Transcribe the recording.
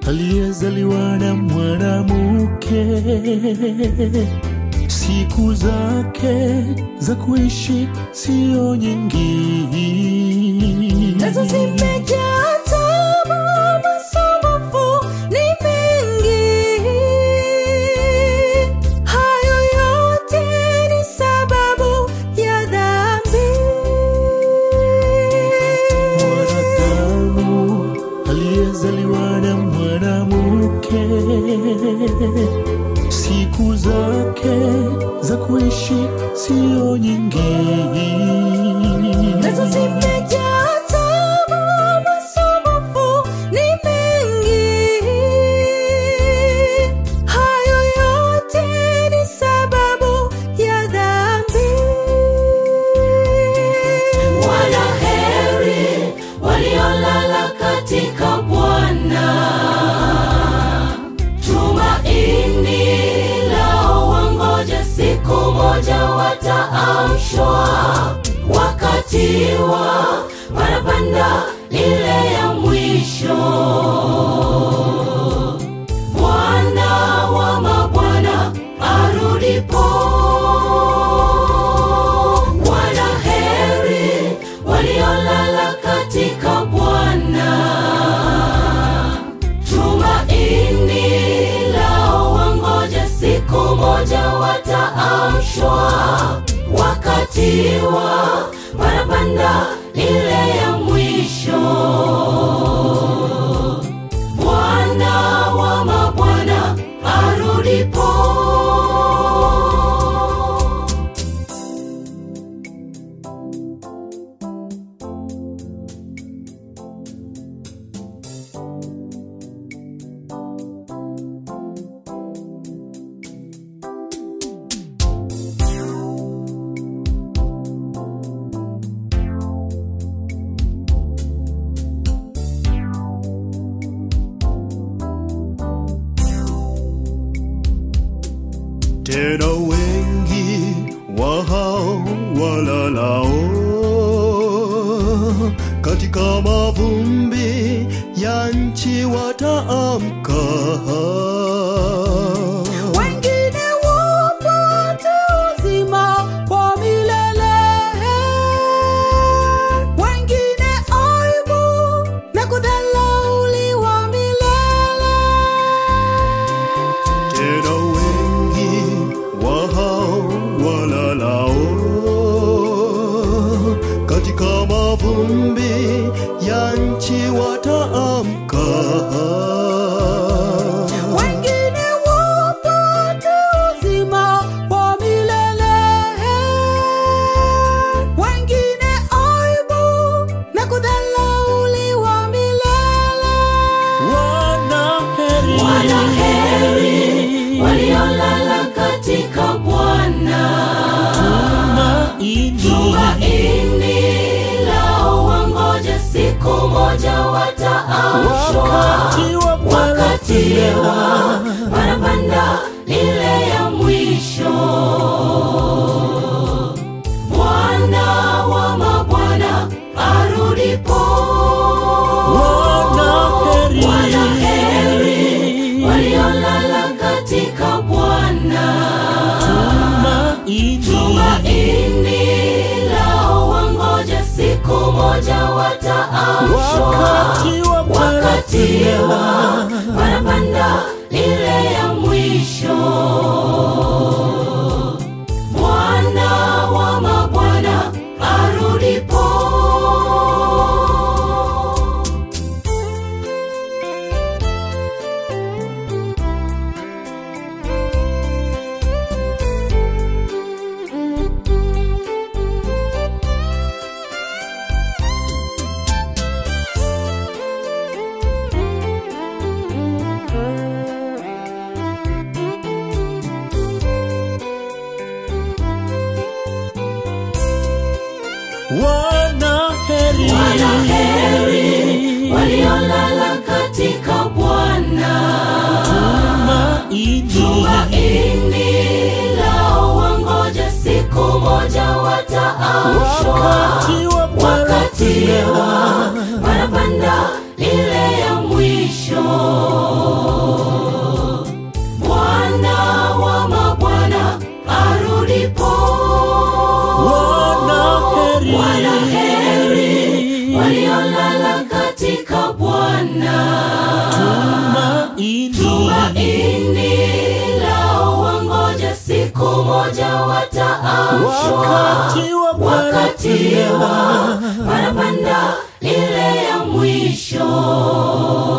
aliyezaliwa na mwanamke, siku zake za kuishi siyo nyingi. Nazo zimejaa tabu, masumbufu ni mengi. Hayo yote ni sababu ya dhambi. Mwanadamu aliyezaliwa na mwanamke, siku zake za kuishi siyo nyingi. Nazo zimejaa tabu, masumbufu ni mengi. Hayo yote ni sababu ya dhambi. Wanaheri waliolala katika Bwana, tumaini lao wangoja, siku moja wataamshwa, wakati wa parapanda ile ya mwisho. Bwana wa mabwana arudipo. Wanaheri waliolala katika Bwana, tumaini lao wangoja, siku moja wataamshwa, wakati wa parapanda ile ya mwisho. Bwana wa mabwana arudipo. Tena wengi wa hao walalao katika mavumbi ya nchi wataamka. Wengine wapate uzima wa milele, wengine aibu na kudharauliwa milele. Tena wengi wa hao walalao katika mavumbi ya nchi wataamka. Wengine wapate uzima wa milele, wengine aibu na kudharauliwa milele. Wanaheri, Wanaheri waliolala katika Bwana, tumaini lao wangoja, siku moja wataamshwa, wakati wa wakati wa parapanda parapanda ile ya mwisho. Bwana wa mabwana arudipo. Wanaheri. Wanaheri waliolala katika Bwana, tumaini lao wangoja, siku moja wataamshwa, wakati wa wakati wa parapanda parapanda ile ya mwisho. Bwana wa mabwana arudipo. Wanaheri, Wanaheri waliolala katika Bwana, tumaini tumaini lao wangoja, siku moja wataamshwa, wakati wa wakati wa parapanda parapanda ile ya mwisho. wataamshwa wakati wa wakati wa parapanda ile ya mwisho